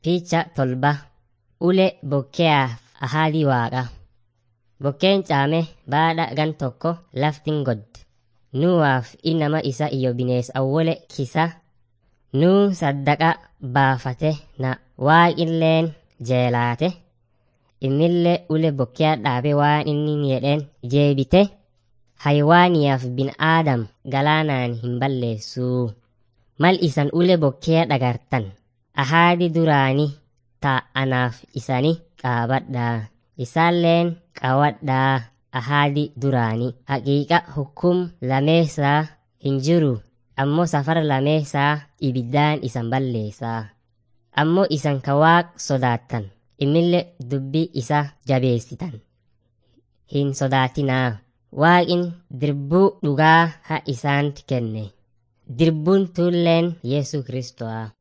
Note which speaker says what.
Speaker 1: Picha tolba ule bokkeaaf ahadii waaqa. Bokkeen caame baadha gan tokko laftin godde. Nuwaaf inama isa iyo binees awwole kisa nuu saddaqa baafate na waaqilleen jeelaate immillee ule bokkea dhaabe waan inni jedheen jeebite haywaaniyaaf bin aadam galaanaan hin balleessuu. Mal isan ule bokkee dhagartan ahaadi duraani taa anaaf isani qaabadhaa isaalleen qawadhaa ahaadi duraani haqiiqa hukum lameessaa hin jiru ammoo safara lameessaa ibiddaan isan balleessaa ammoo isan ka waaq sodaattan immille dubbii isa jabeessitan hin sodaatinaa waaqin dirbuu dhugaa ha isaanti kenne dirbuun tuulleen yesu kristo'a